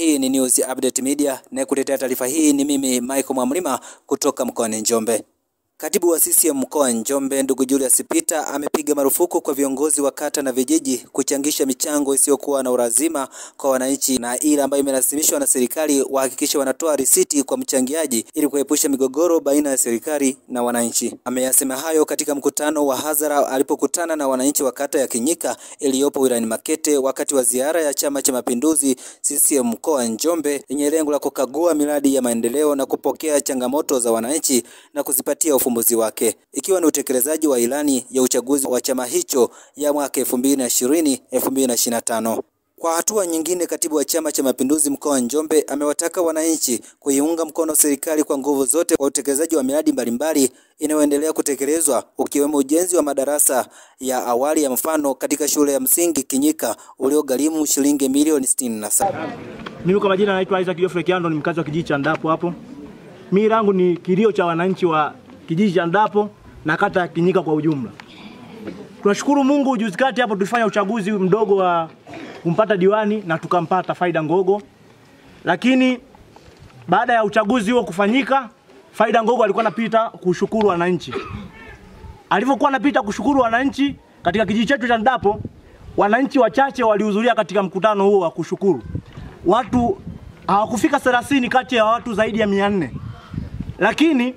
Hii ni News Update Media na kutetea taarifa hii ni mimi Michael Mwamlima kutoka mkoani Njombe. Katibu wa CCM mkoa wa Njombe ndugu Julius Peter amepiga marufuku kwa viongozi wa kata na vijiji kuchangisha michango isiyokuwa na ulazima kwa wananchi na ile ambayo imelasimishwa na serikali wahakikishe wanatoa risiti kwa mchangiaji ili kuepusha migogoro baina ya serikali na wananchi. Ameyasema hayo katika mkutano wa hadhara alipokutana na wananchi wa kata ya Kinyika iliyopo wilayani Makete wakati wa ziara ya Chama cha Mapinduzi CCM mkoa wa Njombe yenye lengo la kukagua miradi ya maendeleo na kupokea changamoto za wananchi na kuzipatia ufumbuzi wake ikiwa ni utekelezaji wa ilani ya uchaguzi wa chama hicho ya mwaka 2020 2025. Kwa hatua nyingine, katibu wa Chama cha Mapinduzi mkoa wa Njombe amewataka wananchi kuiunga mkono serikali kwa nguvu zote kwa utekelezaji wa miradi mbalimbali inayoendelea kutekelezwa ukiwemo ujenzi wa madarasa ya awali ya mfano katika shule ya msingi Kinyika uliogharimu shilingi milioni 67. Mimi kwa majina naitwa Isaac Geoffrey Kiando, ni mkazi wa kijiji cha Ndapo hapo. Mimi langu ni kilio cha wananchi wa kijiji cha Ndapo na kata ya Kinyika kwa ujumla. Tunashukuru Mungu, juzi kati hapo tulifanya uchaguzi mdogo wa kumpata diwani na tukampata Faida Ngogo, lakini baada ya uchaguzi huo kufanyika, Faida Ngogo alikuwa anapita kushukuru wananchi. Alivyokuwa anapita kushukuru wananchi katika kijiji chetu cha Ndapo, wananchi wachache walihudhuria katika mkutano huo wa kushukuru. Watu hawakufika 30 kati ya watu zaidi ya 400 lakini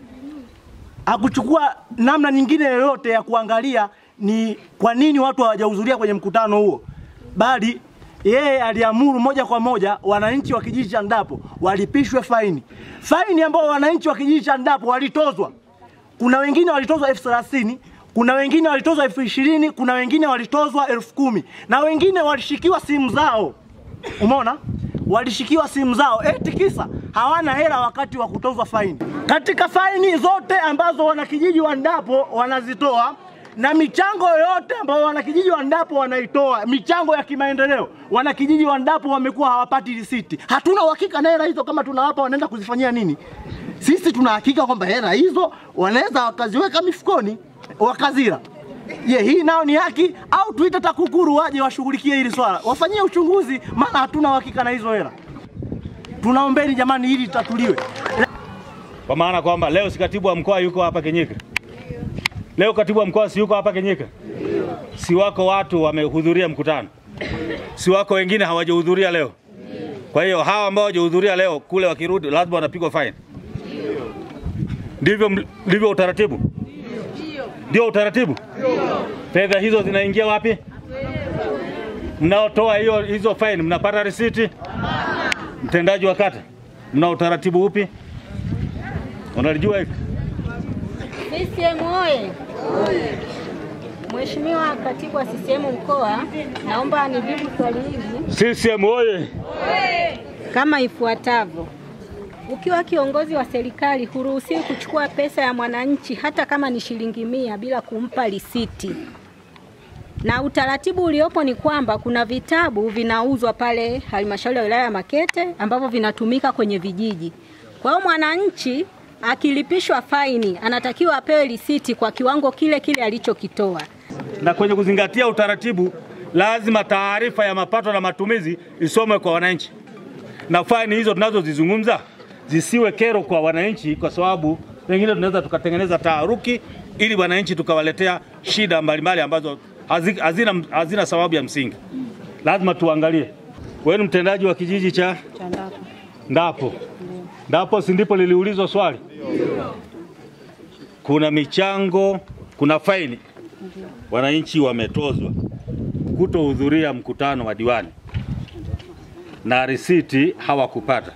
hakuchukua namna nyingine yoyote ya kuangalia ni kwa nini watu hawajahudhuria kwenye mkutano huo, bali yeye aliamuru moja kwa moja wananchi wa kijiji cha Ndapo walipishwe faini, faini ambayo wananchi wa kijiji cha Ndapo walitozwa. Kuna wengine walitozwa elfu thelathini kuna wengine walitozwa elfu ishirini kuna wengine walitozwa elfu kumi na wengine walishikiwa simu zao. Umeona, walishikiwa simu zao eti kisa hawana hela wakati wa kutozwa faini. Katika faini zote ambazo wanakijiji wa Ndapo wanazitoa na michango yoyote ambayo wanakijiji wa Ndapo wanaitoa, michango ya kimaendeleo, wanakijiji wa Ndapo wamekuwa hawapati risiti. Hatuna uhakika na hela hizo, kama tunawapa wanaenda kuzifanyia nini. Sisi tuna hakika kwamba hela hizo wanaweza wakaziweka mifukoni wakazira. Je, hii nao ni haki au tuite TAKUKURU waje washughulikie hili swala, wafanyie uchunguzi, maana hatuna uhakika na hizo hela. Tunaombeni jamani, hili litatuliwe. Kwa maana kwamba leo si katibu wa mkoa yuko hapa Kenyika, leo katibu wa mkoa si yuko hapa Kenyika, si wako watu wamehudhuria mkutano, si wako wengine hawajahudhuria leo. Kwa hiyo hawa ambao hawajahudhuria leo kule wakirudi lazima wanapigwa fine. Ndivyo ndivyo utaratibu, ndio utaratibu. Fedha hizo zinaingia wapi? Mnaotoa hiyo hizo fine mnapata risiti? Mtendaji wa kata, mna utaratibu upi? Unalijua hili? CCM oye! Mheshimiwa Katibu wa CCM mkoa, naomba nijibu swali hili CCM oye! kama ifuatavyo. Ukiwa kiongozi wa serikali huruhusiwi kuchukua pesa ya mwananchi hata kama ni shilingi mia bila kumpa risiti, na utaratibu uliopo ni kwamba kuna vitabu vinauzwa pale halmashauri ya wilaya ya Makete ambavyo vinatumika kwenye vijiji. Kwa hiyo mwananchi akilipishwa faini anatakiwa apewe risiti kwa kiwango kile kile alichokitoa. Na kwenye kuzingatia utaratibu, lazima taarifa ya mapato na matumizi isomwe kwa wananchi, na faini hizo tunazozizungumza zisiwe kero kwa wananchi, kwa sababu pengine tunaweza tukatengeneza taharuki ili wananchi tukawaletea shida mbalimbali ambazo hazi- hazina, hazina sababu ya msingi. Lazima tuangalie. Wewe ni mtendaji wa kijiji cha Ndapo. Ndapo si ndipo liliulizwa swali? Kuna michango, kuna faini wananchi wametozwa kutohudhuria mkutano wa diwani na risiti hawakupata.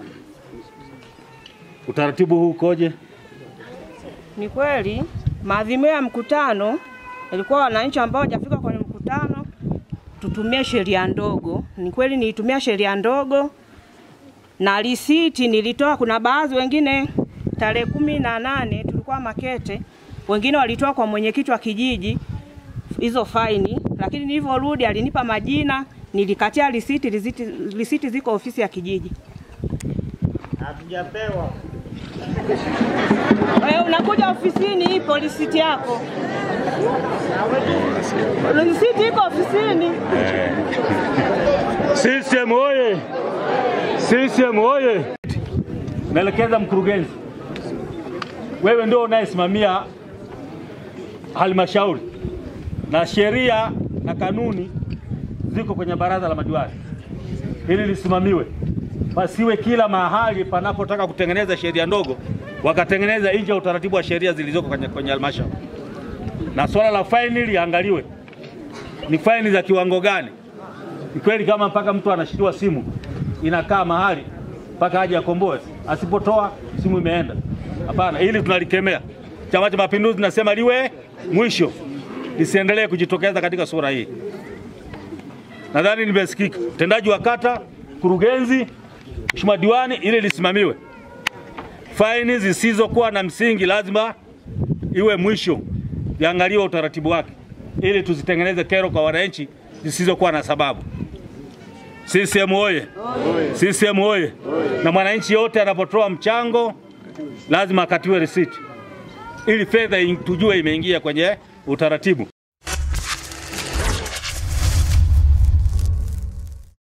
Utaratibu huu ukoje? Ni kweli maadhimio ya mkutano ilikuwa wananchi ambao hawajafika kwenye mkutano tutumie sheria ndogo. Ni kweli nilitumia sheria ndogo na risiti nilitoa. Kuna baadhi wengine tarehe kumi na nane tulikuwa Makete, wengine walitoa kwa mwenyekiti wa kijiji hizo faini, lakini nilivyorudi alinipa majina, nilikatia risiti. Risiti, risiti ziko ofisi ya kijiji. Hatujapewa. Wewe unakuja ofisini, ipo risiti yako. Risiti iko ofisini. CCM oye! CCM oye! Naelekeza mkurugenzi, wewe ndio unayesimamia halmashauri na sheria na kanuni ziko kwenye baraza la madiwani, ili lisimamiwe, pasiwe kila mahali panapotaka kutengeneza sheria ndogo wakatengeneza nje ya utaratibu wa sheria zilizoko kwenye kwenye halmashauri. Na swala la faini liangaliwe, ni faini za kiwango gani? Ni kweli kama mpaka mtu anashikiliwa simu inakaa mahali mpaka aje akomboe, asipotoa simu imeenda? Hapana, ili tunalikemea. Chama cha Mapinduzi tunasema liwe mwisho, lisiendelee kujitokeza katika sura hii. Nadhani nimesikika. Mtendaji wa kata, kurugenzi, mheshimiwa diwani, ili lisimamiwe. Faini zisizokuwa na msingi lazima iwe mwisho, iangaliwe utaratibu wake, ili tuzitengeneze kero kwa wananchi zisizokuwa na sababu. CCM oye! CCM oye! Na mwananchi yote anapotoa mchango lazima akatiwe risiti ili fedha in- tujue imeingia kwenye utaratibu.